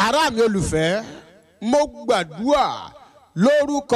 ará mi olùfẹ́ mo gbàdúrà lórúkọ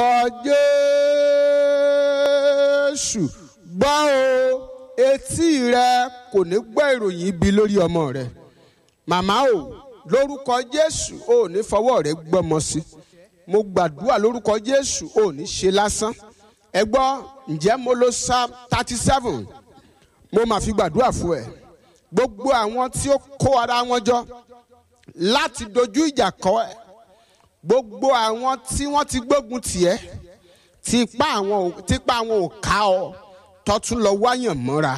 jésù gbọ́ o etí rẹ kò ní gbọ́ ìròyìn ibi lórí ọmọ rẹ màmá o lórúkọ jésù ò ní fọwọ́ rẹ gbọ́mọ sí mo gbàdúrà lórúkọ jésù ò ní ṣe lásán ẹ gbọ́ ǹjẹ́ mo lo psalm thirty seven mo máa fi gbàdúrà fún ẹ gbogbo àwọn tí ó kó ara wọn jọ láti dojú ìjà kọ ẹ gbogbo àwọn tí wọ́n ti gbógun tiẹ̀ tipa àwọn tipa àwọn ò ká ọ tọ́tún lọ wáyàn mọ́ra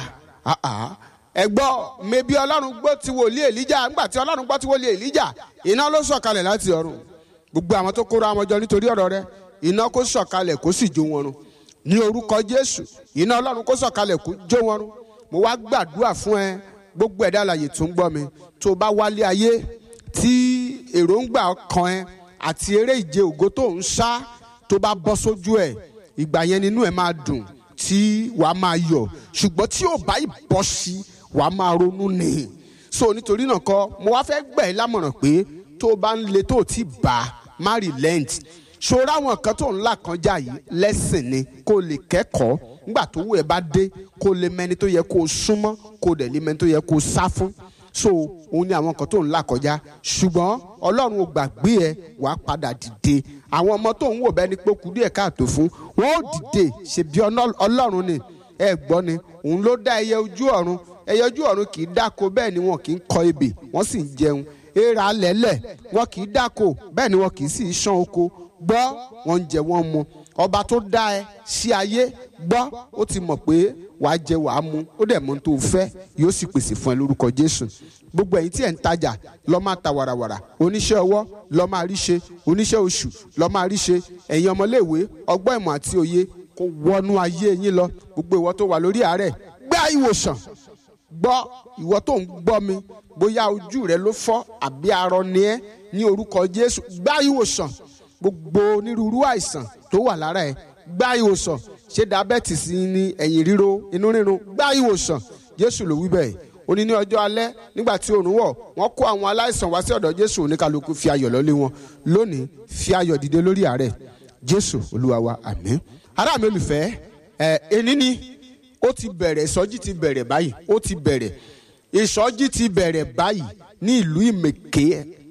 ẹ gbọ́ mẹbí ọlọ́run gbọ́ ti wòlíì èlíjà ńgbà tí ọlọ́run gbọ́ ti wòlíì èlíjà iná ló sọ̀kalẹ̀ láti ọ̀run gbogbo àwọn tó kóra wọn jọ nítorí ọ̀rọ̀ rẹ iná kó sọ̀kalẹ̀ kó sì jó wọn run ní orúkọ jésù iná ọlọ́run kó sọ̀kalẹ̀ kó jó wọn run mo wá gbàdúrà fún ẹ gbogbo ẹ̀dá àlàyé tó ń gbọ́ mi tó bá wálé ayé tí èròǹgbà ọkàn ẹ àti eré ìje ògo tó ń sá tó bá bọ́ sójú ẹ ìgbà yẹn nínú ẹ máa dùn tí wàá máa yọ̀ ṣùgbọ́n tí ò bá ìbọ́ sí wàá máa ronú ni so nítorí náà kọ́ mo wá fẹ́ gbà ẹ́ lámọ̀ràn pé tó o bá ń le tó o ti bá má relent ṣòro àwọn kan tó ń là kọjá yìí lẹ́sìn ni kó o lè kẹ́kọ̀ọ́ nígbà tó wù ẹ́ bá dé kó o lè mẹ́ni tó yẹ kó o súnmọ́ kó o dẹ̀ lè mẹ́ni tó yẹ kó o sá fún so òun ni àwọn kan tó ń là kọjá ṣùgbọ́n ọlọ́run ò gbàgbé ẹ wàá padà dìde àwọn ọmọ tó ń wò bẹ́ẹ̀ ni pé kú díẹ̀ káàtó fún wọn ò dìde ṣèbí ọlọ́run ni ẹ gbọ́ ni òun ló dá ẹyẹ ojú ọ̀run ẹyẹ ojú ọ̀run kì í dáko bẹ́ẹ̀ ni wọn kì í kọ ebè wọ́n sì ń jẹun èèrà lẹ́lẹ̀ wọn kì í dáko bẹ́ẹ̀ ni wọn kì í sì í ṣán oko gbọ́ wọn ń jẹ wọn mu ọba tó dá ẹ sí ayé gbọ́ ó ti mọ̀ pé wàá jẹ wàá mu ó dẹ̀ mọ̀ tó fẹ́ yóò sì pèsè fún ẹ lórúkọ jésù gbogbo ẹ̀yin tí ẹ̀ ń tajà lọ máa ta wàràwàrà oníṣẹ́ ọwọ́ lọ máa rí ṣe oníṣẹ́ oṣù lọ máa rí ṣe ẹ̀yin ọmọléèwé ọgbọ́n ìmọ̀ àti òye kó wọnú ayé yín lọ gbogbo ìwọ tó wà lórí àárẹ̀ gbá ìwòsàn gbọ́ ìwọ tó ń gbọ́ mi bóyá ojú rẹ ló fọ́ àbí arọ ni ẹ́ ní orúkọ jésù gbá ìwòsàn gbogbo onírúurú àìsàn tó wà lára ẹ gbá ìwòsàn ṣé diabetes ni ẹ̀yìn ríro inú rírun gbá ìwòsàn jésù ló wí bẹ́ẹ̀ ó ní ní ọjọ́ alẹ́ nígbà tí oòrùn wọ̀ wọ́n kó àwọn aláìsàn wá sí ọ̀dọ̀ jésù oníkàlùkù fi ayọ̀ lọ́lé wọn lónìí fi ayọ̀ dìde lórí àárẹ̀ jésù olúwa wa àmín ará mi olùfẹ́ ẹ ẹni ni ó ti bẹ̀rẹ̀ ìsọjí ti bẹ̀rẹ̀ báyìí ó ti bẹ̀rẹ̀ ìsọjí ti bẹ̀rẹ̀ báyìí ní ìlú ìmẹ̀kẹ́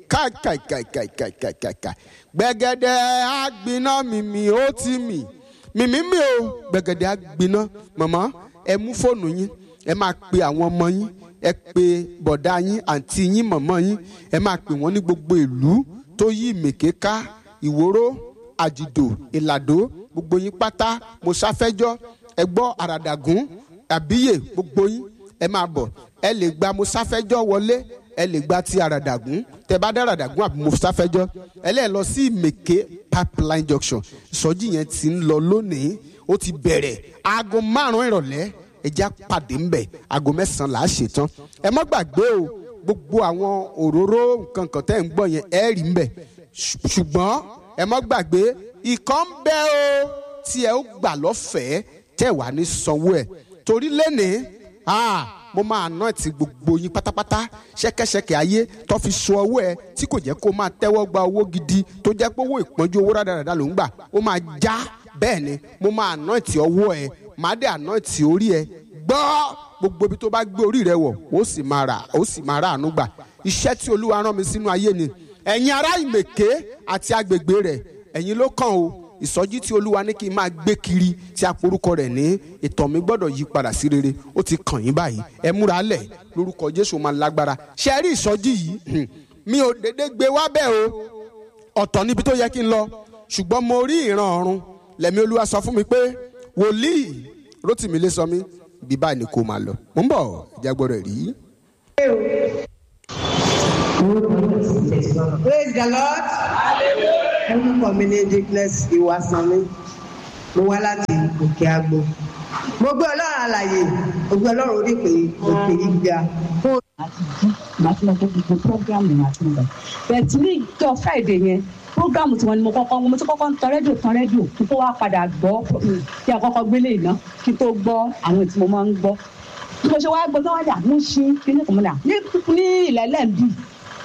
kàkàkàkàkàkàkà gbẹ̀gẹ̀dẹ̀ àgbiná mímì ó ti mì mímì mi o gbẹ̀gẹ̀dẹ̀ àgbiná màmá ẹ mú fóònù yín ẹ máa pe àwọn ọmọ yín ẹ pe bọ̀dá yín àǹtí yín mọ̀mọ́ yín ẹ máa pè wọ́n ní gbogbo ìlú tó yí ìmẹ̀kẹ́ ká ìwòrò àjìdò ìlàdó gbogbo yín pátá mo sáfẹ́jọ́ ẹ gbọ́ àràdàgún àbíyè gbogbo yín ẹ máa bọ̀ ẹ lè gba mo sáfẹ́jọ́ wọlé ẹ lè gba ti àràdàgún tẹ bá dá àràdàgún àbí mo sáfẹ́jọ́ ẹ lè lọ sí ìmẹ̀kẹ́ pipeline junction ìsọjí yẹn ti ń lọ lónìí ó ti bẹ̀rẹ̀ aago márùn-ún ìrọ̀lẹ́ ẹja pàdé ńbẹ aago mẹ́sàn-án là á ṣetán ẹ má gbàgbé o gbogbo àwọn òróró nǹkan kan tẹ́ ń gbọ́ yẹn ẹ rí ńbẹ ṣùgbọ́n ẹ má gbàgbé ìkan ń bẹ o tí ẹ ó gbà lọ́fẹ̀ẹ́ tẹ́ wà ní sanwó ẹ̀ torí lẹ́nìí mo máa ná ti gbogbo yín pátápátá ṣẹ́kẹ́ṣẹkẹ̀ ayé tó fi so ọwọ́ ẹ tí kò jẹ́ kó máa tẹ́wọ́ gba owó gidi tó jẹ́ pé owó ìpọ́njú owó rádaràda ló ń gbà ó máa já bẹ́ẹ̀ ni mo máa ná ti ọwọ́ ẹ máa dé àná ti orí ẹ gbọ́ gbogbo ibi tó bá gbé orí rẹ wọ̀ ó sì máa rà ó sì máa rà àánú gbà iṣẹ́ tí olúwa rán mi sínú ayé ni ẹ̀yin ará ìmẹ̀ké àti agbègbè rẹ̀ ẹ̀yin ló kàn o ìsọjí tí olúwa ní kí n máa gbé kiri tí a porúkọ rẹ̀ ní ìtàn mi gbọ́dọ̀ yí padà sí rere ó ti kàn yín báyìí ẹ múra lẹ̀ lórúkọ jésù máa lágbára ṣe rí ìsọjí yìí mi ò dédé gbé wá bẹ́ẹ̀ o ọ̀tọ̀ níbi tó yẹ kí n lọ ṣùgbọ́n mo rí ìran ọ̀run lẹ̀mí olúwa sọ fún mi pé wòlíì rótìmí lé sọ mí bí báyìí ni kò máa lọ mo ń bọ̀ ìjà gbọ́dọ̀ rí. praise the lord orúkọ mi ní dickness ìwàsánmi mo wá láti òkè àgbo mo gbé ọlọ́run àlàyé mo gbé ọlọ́run orí pé òkè gíga fún àti jí màá ti lọ gbé gbogbo programu yẹn àti nígbà bẹ́ẹ̀ tí ní ìjọ friday yẹn programu tí wọn ni mo kọ́kọ́ mo ti kọ́kọ́ ń tan rédíò tan rédíò kí n tó wá padà gbọ́ kí a kọ́kọ́ gbélé iná kí n tó gbọ́ àwọn tí mo máa ń gbọ́ bí mo ṣe wá gbọ́ tó wájà mo ṣe kí ní kòmọdà ní ní ilẹ̀ lẹ́ǹbì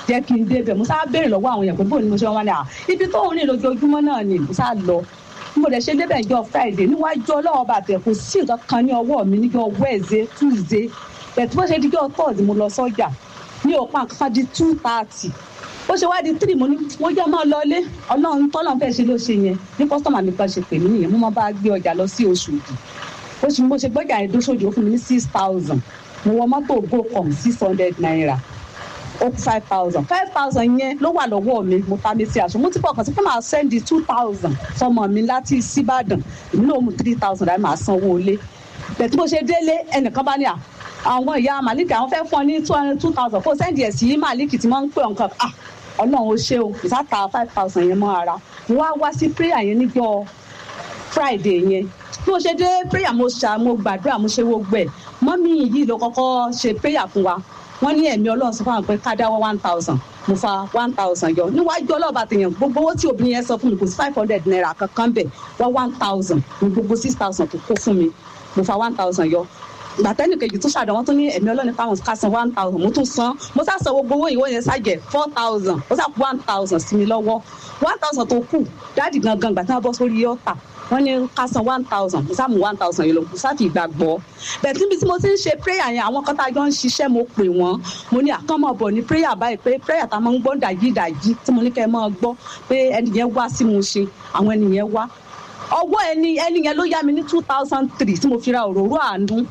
jẹ́ kí n débẹ̀ mo sá béèrè lọ́wọ́ àwọn èèyàn pé bóun ni mo ṣe wọ́n wá ní à ibi tóun rìn lójoojúmọ́ náà ni mo sá lọ mo dẹ̀ ṣe débẹ̀ ìjọ friday níwájú ọlọ́wọ́ bàtẹ̀ kò sí nǹkan kan ní ọwọ́ mi níjọ wednesday tuesday bẹ̀tú bó ṣe díjọ́ thursday mo lọ sọ́jà ní òpá nǹkan kan di two thirty bó ṣe wá di three mo ní mo jẹ́ máa lọlé ọlọ́run tọ́lọ́run fẹ́ ṣe ló ṣe yẹn ní kọ́sítọ́mà mi kan ṣe pè mí nìyẹn mo máa bá gbé ọjà lọ sí Òṣòdì oṣù mo ṣe gbọ́jà yẹn dóṣòdì ó fún mi ní six thousand mo wọ mọ́tò gocom six hundred naira ó kú five thousand five thousand yẹn ló wà lọ́wọ́ mi mo ta mi sí aṣọ mo ti fọkàn sí pé màá sẹ́ndì two thousand sọmọ mi láti síbàdàn èmi náà mú three thousand láì máa sanwó ilé bẹ̀tí bó ṣe délé ẹnìkan bá ní à àwọn ìyá malik àwọn fẹ́ fún ọ ní two hundred two thousand kó sẹ́ndì ẹ̀ sí malik tí wọ́n ń pè ọ̀nkan ah ọlọ́run ó ṣe o ìsáta five thousand yẹn mọ́ ara mo wá wá sí prayer yẹn níjọ́ friday yẹn bí mo ṣe dé prayer mo ṣá mo gbàdúrà mo ṣe gbogbo ẹ̀ mọ́mí yìí ló kọ́kọ́ ṣe prayer fún wa wọ́n ní ẹ̀mí ọlọ́run sọ fún àwọn pé ká dáwọ́ one thousand mo fa one thousand yọ níwájú ọlọ́ọ̀bà tèèyàn gbogbo owó tí obìnrin yẹn sọ fún mi kò sí five hundred naira kankan bẹ̀ wọ́n one thousand ní gbogbo six thousand tó kó fún mi mo fa one thousand yọ gbàtẹ́nì kejì tó ṣàdánwó tó ní ẹ̀mí ọlọ́ni káwọn ká san one thousand mo tún san mo sá san gbogbo owó ìwé yẹn ṣàjẹ́ four thousand mo sá kú one thousand sí mi lọ́wọ́ one thousand tó kù dáàdì gangan gbà tí wọ́n bọ́ sórí ọ̀tà wọ́n ní ká san one thousand mo sá mú one thousand yìí lọ mo sá fi ìgbàgbọ́ bẹ̀ẹ̀ níbi tí mo ti ń ṣe prayer yẹn àwọn kan tá a jọ ń ṣiṣẹ́ mo pè wọ́n mo ní àkànmọ́ bọ̀ ní prayer báyìí pé prayer tá a máa ń gbọ́ dàjí dàjí tí mo ní kẹ́ ẹ máa gbọ́ pé ẹni yẹn wá sí mo ṣe àwọn ẹni yẹn wá ọwọ́ ẹni ẹni yẹn ló yá mi ní two thousand three tí mo fi ra òróró àánú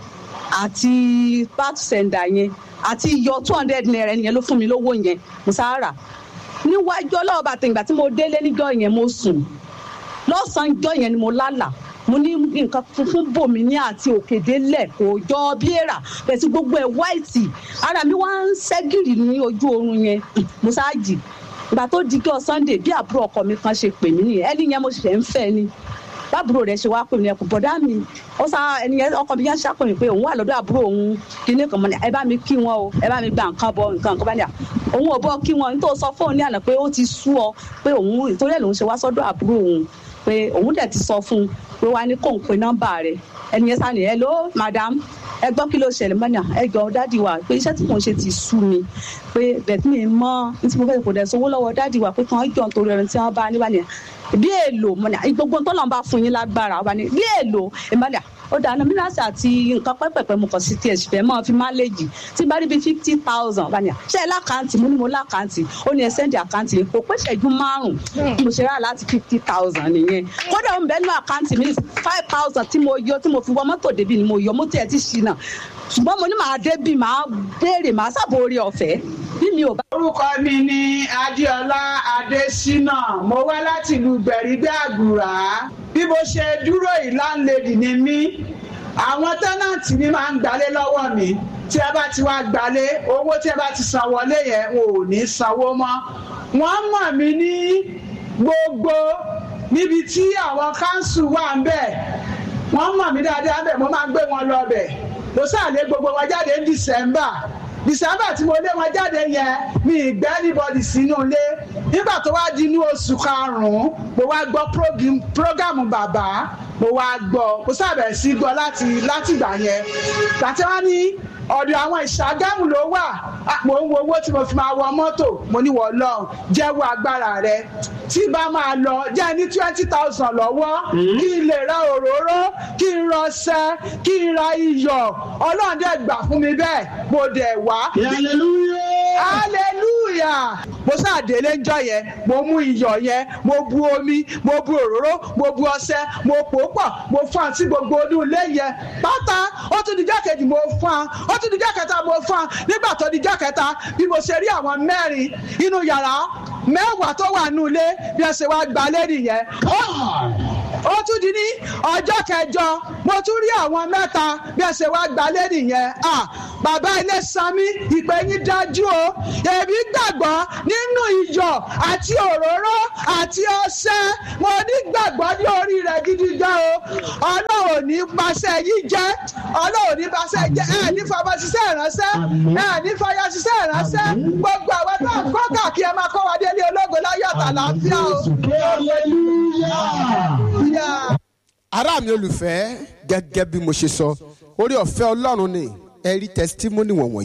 àti bat senda yẹn àti iyọ two hundred naira ẹni yẹn ló fún mi lówó yẹn mo sá rà níwájú ọlọ́ọ̀bà tẹ̀gbà tí mo délé níjọ́ yẹn mo sùn lọ́sàn-án jọ́ yẹn ni mo lálà mo ní nǹkan funfun bò mí ní àti òkèdélẹ̀ kò jọ bí èèrà bẹ́ẹ̀ tí gbogbo ẹ̀ wáìtì ara mi wá ń ṣẹ́gìrì ní ojú oorun yẹn mo ṣáàjì ìgbà tó di kí ọ sunday bí àbúrò ọkọ mi kan ṣe pè mí nìyẹn ẹni yẹn mo ṣẹ̀ ń fẹ́ ni bábúrò rẹ̀ ṣe wá pè mí ẹkùn bọ̀dá mi ó sá ẹni yẹn ọkọ mi yẹn ṣàpèmí pé òun wà lọ́dọ̀ àbúrò òun kíní kan mọ́ ni ẹ bá mi kí wọn o ẹ bá mi gba nǹkan bọ nǹkan kan bá ní à òun ò bọ́ kí wọn nítorí sọ fóun ní àná pé ó ti sú ọ pé òun ìtorí ẹ̀ lòun ṣe wá sọ́dọ̀ àbúrò òun pé òun dẹ̀ ti sọ fún un pé wá ní kó ń pe nọ́mbà rẹ̀ ẹni yẹn sáni hello madam ẹ gbọ́ kí ló ṣẹlẹ̀ mọ́ni ẹ jọ dádì wa pé iṣẹ́ tí mò ń ṣe ti sú mi pé bẹ̀tí mi mọ́ ní tí mo fẹ́ kò dẹ̀ sówó lọ́wọ́ dádì wa pé kàn án jọ nítorí ẹni tí wọ́n bá níbà nìyẹn bí èlò mọ́ni gbogbo tó lọ́n bá fún yín lágbára wa ni bí èlò ìmọ̀lẹ̀ ó dáná mílíọ̀sì àti nǹkan pẹ́pẹ́pẹ́ mo kàn sí tiẹ̀ sì fẹ́ mọ́ fi máléjì tí bá rí bíi fifty thousand bá ní à ṣe é lákàntì mo ní mo lákàntì ó ní ẹ sẹ́ndì àkáǹtì kò pé ṣẹ́jú márùn-ún mo ṣe rà láti fifty thousand nìyẹn kódà ó ń bẹ́ẹ̀ nínú àkáǹtì mi five thousand tí mo yọ tí mo fi wọ mọ́tò débi ni mo yọ mo tiẹ̀ ti ṣìnà ṣùgbọ́n mo ní màá débi màá béèrè màá sábò orí ọ̀fẹ́ bí mi ò bá. orúkọ mi ni adéọlá adésínà mo wá láti ìlú gbẹ̀rígbẹ́ àgùrà bí mo ṣe dúró ìláńlẹ́dì ni mí àwọn tẹ́nàntì mi máa ń gbalé lọ́wọ́ mi tí ẹ bá ti wá gbalé owó tí ẹ bá ti san wọlé yẹn wọn ò ní sanwó mọ́ wọ́n mọ̀ mí ní gbogbo níbi tí àwọn káńsù wà ń bẹ̀ wọ́n mọ̀ mí dáadáa bẹ̀ mo máa ń gbé wọn lọ bẹ̀ mo sàlẹ̀ gbogbo wọn jáde ní December December tí mo lé wọn jáde yẹn mi ì gbẹ́ anybody sínú ilé nígbà tó wá di inú oṣù karùn-ún mo wá gbọ́ prógámù bàbá mo wá gbọ́ mo sábẹ̀ sí gbọ́ láti látìgbà yẹn gbàtí wọ́n ní ọ̀dọ̀ àwọn ìṣàgámù ló wà mo ń wo owó tí mo fi máa wọ mọ́tò mo ní wọ́n lọ jẹ́wọ́ agbára rẹ tí bá máa lọ jẹ́ ní twenty thousand lọ́wọ́ kí n lè ra òróró kí n rọṣẹ kí n ra iyọ̀ ọlọ́run dẹ̀ gbà fún mi bẹ́ẹ̀ mo dẹ̀ wá. hallelujah mo sáà délé ńjọ́ yẹn mo mú iyọ̀ yẹn mo bu omi mo bu òróró mo bu ọṣẹ mo pò pọ̀ mo fún àti gbogbo inú ilé yẹn pátá ó tún dijọ́ kejì mo fún un ó tún dijọ́ kẹta mo fún un nígbà tó dijọ́ kẹta bí mo ṣe rí àwọn mẹ́rin inú yàrá mẹ́wàá tó wà nínú ilé bí ẹ ṣe wá gba lẹ́rìí yẹn ó tún di ní ọjọ́ kẹjọ mo tún rí àwọn mẹ́ta bí ẹ ṣe wá gba lẹ́rìí yẹn bàbá ilé sanmi ìpè yín dájú o èmi gbàgbọ́ nínú iyọ̀ àti òróró àti ọṣẹ mo ní gbàgbọ́ ní orí rẹ̀ gidi gan o ọlọ́run ò ní paṣẹ yìí jẹ́ ọlọ́run ò ní paṣẹ jẹ́ ẹ̀ ní fọmọ ṣiṣẹ́ ìránṣẹ́ ẹ̀ ní fọyọ́ ṣiṣẹ́ ìránṣẹ́ gbogbo àwọn tó ń kọ́ káàkiri ẹ máa kọ́ wa délé ológo láyọ̀ àtàlàáfíà o. ará mi olùfẹ́ gẹ́gẹ́ bí mo ṣe sọ orí ọ̀fẹ́ ọlọ́run ni ẹ rí testimony wọ̀nyí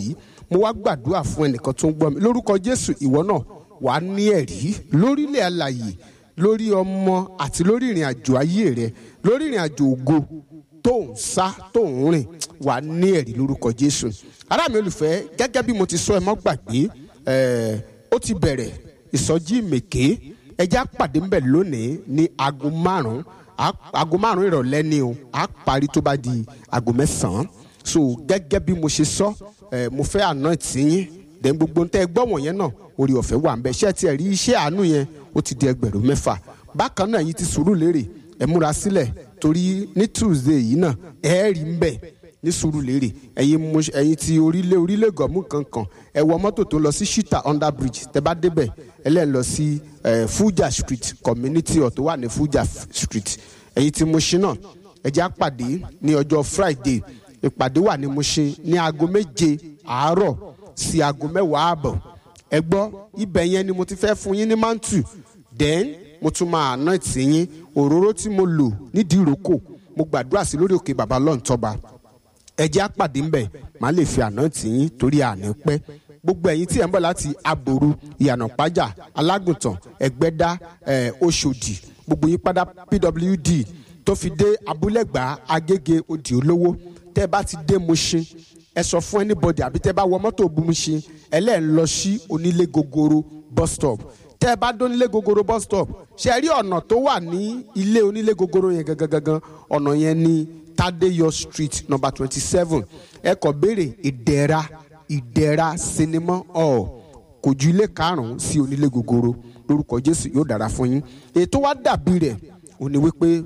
mo wá gbàdúrà fún ẹnìkan tó ń gbọ́ mi lórúkọ jésù ìwọ náà wà á ní ẹ̀rí lórílẹ̀ alàyè lórí ọmọ àti lórí ìrìn àjò ayé rẹ lórí ìrìn àjò ògo tó ń sá tó ń rìn wà á ní ẹ̀rí lórúkọ jésù ará mi olùfẹ́ gẹ́gẹ́ bí mo ti sọ ẹ mọ́ gbàgbé ẹ̀ ó ti bẹ̀rẹ̀ ìsọjí mèké ẹjẹ́ àpàdé ńbẹ̀ lónìí ní aago márùn-ún aago márùn-ún ìrọ̀lẹ́ ni o á parí tó bá di aago mẹ́sàn-án so gẹ́gẹ́ bí mo ṣe sọ ẹ̀ mo fẹ́ àná tìyín dẹ̀ gbogbo ntẹ́ gbọ́ wọ̀nyẹn náà orí ọ̀fẹ́ wà ń bẹ ṣé tiẹ̀ rí iṣẹ́ àánú yẹn ó ti di ẹgbẹ̀rún mẹ́fà bákan náà yìí ti sùúrù lérè ẹ múra sílẹ̀ torí ní tuesday yìí náà ẹ rí ń bẹ̀ ní sùúrù lérè ẹ̀yin mo ẹ̀yin ti orílẹ̀ orílẹ̀ gọ̀mù kankan ẹ wọ mọ́tò tó lọ sí shita under bridge tẹ bá débẹ̀ ẹ lẹ́ lọ sí fuja street community hall tó wà ní fuja street ẹ̀yin ti Mushin náà ẹ jẹ́ àpàdé ní ọjọ́ friday ìpàdé wà ní Mushin ní aago méje àárọ̀ sí aago mẹ́wàá àbọ̀ ẹ gbọ́ ibẹ̀ yẹn ni mo ti fẹ́ fún yín ní mantu then mo tún máa ná ìtìyín òróró tí mo lò nídìí ìrókò mo gbàdúrà sí lórí òkè bàbá lọ́ntọ́ba ẹ jẹ́ àpàdé ńbẹ̀ màá lè fi àná ìtìyín torí àná pẹ́ gbogbo ẹ̀yin tí ẹ̀ ń bọ̀ láti aboru ìyànà pájà alágùntàn ẹ̀gbẹ́dá oṣòdì gbogbo yín padà pwd tó fi dé abúlẹ̀gbá agége òdì olówó tẹ́ ẹ bá ti dé Mushin ẹ sọ fún anybody àbí tẹ́ bá wọ mọ́tò Mushin ẹlẹ́ẹ̀ lọ sí onílé gogoro bus stop tẹ́ ẹ bá dé onílé gogoro bus stop ṣe rí ọ̀nà tó wà ní ilé onílé gogoro yẹn gangan gangan ọ̀nà yẹn ní Tadeyo street number twenty seven ẹ kọ béèrè ìdẹ̀ra ìdẹ̀ra sinimá hall kò ju ilé karùn-ún sí onílé gogoro lórúkọ Jésù yóò dára fún yín ètò wa dàbí rẹ̀ ó ní wípé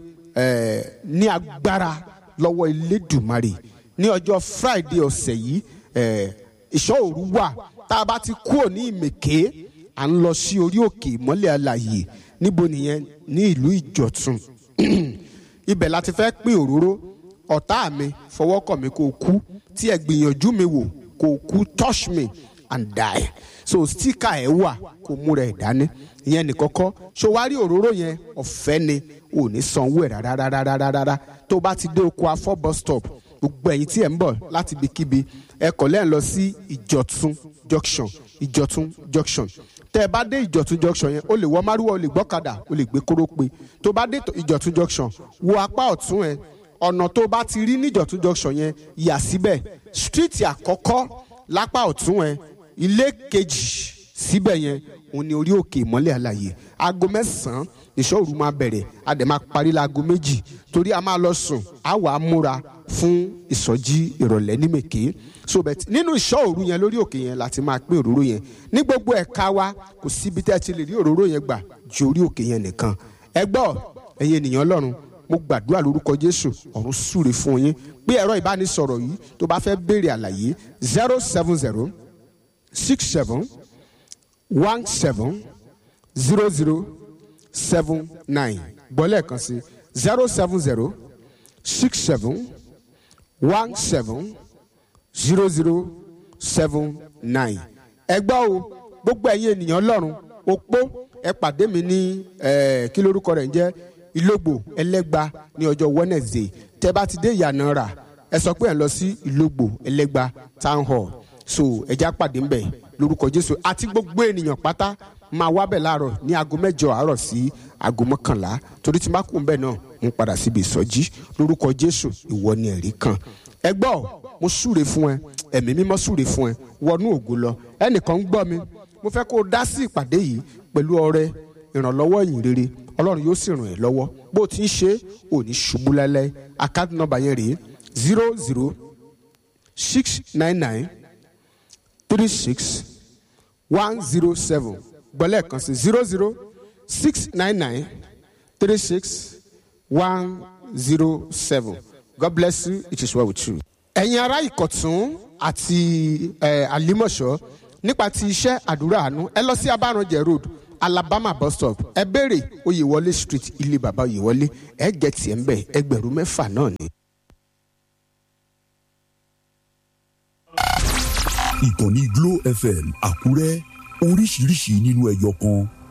ní agbára lọ́wọ́ Elédùmarè ní ọjọ́ Friday ọ̀sẹ̀ yìí ìṣọ́ òru wà tá a bá ti kúrò ní ìmèké à ń lọ sí orí òkè ìmọ́lẹ̀ alàyè níbo nìyẹn ní ìlú Ìjọ̀tún ibẹ̀ la ti fẹ́ pín òróró ọ̀tá mi fọwọ́kàn mi kó kú tí ẹ gbìyànjú mi wò kó kú touch me and die so stika ẹ wà kó múra ẹ dání ìyẹn nìkọ́kọ́ ṣó wá rí òróró yẹn ọ̀fẹ́ ni ò ní sanwó ẹ̀ rárárárárá tó bá ti dé oko afọ́ bus stop gbogbo ẹ̀yin tí ẹ̀ ń bọ̀ láti ibikíbi ẹ kọ̀ lẹ́yìn lọ sí ìjọ̀tún junction ìjọ̀tún junction tẹ́ ẹ bá dé ìjọ̀tún junction yẹn o lè wọ márùwá o lè gbọ́kadà o lè gbé kórópè tó bá dé ìjọ̀tún junction wo apá ọ̀tún ẹ ọ̀nà tó bá ti rí níjọ̀tún junction yẹn yà síbẹ̀ street àkọ́kọ́ lápá ọ̀tún ẹ ilé kejì síbẹ̀ yẹn òun ni orí òkè ìmọ́lẹ̀ àlàyé aago mẹ́sàn-án ìṣọ́ òru máa bẹ̀rẹ̀ a dẹ̀ máa parí láago méjì torí a máa lọ sùn a wà á múra fún ìsọjí ìrọ̀lẹ́ ní mèké so bẹ́ẹ̀ nínú ìṣọ́ òru yẹn lórí òkè yẹn láti máa pín òróró yẹn ní gbogbo ẹ̀ka wa kò síbi tẹ́ ẹ ti lè rí òróró yẹn gbà ju orí òkè yẹn nìkan ẹ gbọ́ ẹ̀yin ènìyàn ọlọ́run mo gbàdúrà lórúkọ jésù ọ̀run súre fún yín pé ẹ̀rọ ìbánisọ̀rọ̀ yìí tó bá fẹ́ béèrè àlàyé zero seven zero six seven one seven zero zero seven nine gbọ́lẹ̀ kan sí zero seven zero six seven one seven zero zero seven nine. ẹ gbọ́ o gbogbo ẹ̀yin ènìyàn ọlọ́run opó ẹ pàdé mi ní kí lórúkọ rẹ̀ ń jẹ́ ìlógbò ẹlẹ́gba ní ọjọ́ wednesday tẹ́ bá ti dé ìyànà rà ẹ sọ pé ẹ lọ sí ìlógbò ẹlẹ́gba town hall so ẹja pàdé ń bẹ̀ lórúkọ jésù àti gbogbo ènìyàn pátá máa wá bẹ̀ láàárọ̀ ní aago mẹ́jọ àárọ̀ sí aago mọ́kànlá torí tí má kú ń bẹ̀ náà ń padà síbi ìsọjí lórúkọ jésù ìwọ ni ẹ̀rí kan ẹ gbọ́ mo súre fún ẹ ẹ̀mí mímọ́ súre fún ẹ wọnú ògo lọ ẹnìkan ń gbọ́ mi mo fẹ́ kó o dá sí ìpàdé yìí pẹ̀lú ọrẹ ìrànlọ́wọ́ ìyìn rere ọlọ́run yóò sì ràn ẹ́ lọ́wọ́ bó o ti ń ṣe ò ní ṣubú lẹ́lẹ́ àkáàdì nọ́mbà yẹn rèé zero zero six nine nine three six one zero seven gbọ́lẹ̀ kan sí zero zero six nine nine three six one zero seven God bless you it is well with you. ẹ̀yin ará ìkọ̀tún àti àlímọ̀ṣọ́ nípa ti iṣẹ́ àdúrà àánú ẹ lọ sí abáranjẹ road alabama bus stop ẹ béèrè oyèwọlé street ilé bàbá oyèwọlé ẹ jẹ tiẹ̀ ń bẹ̀ ẹgbẹ̀rún mẹ́fà náà ni. ìkànnì Glo FM Àkúrẹ́ oríṣiríṣi nínú ẹyọ kan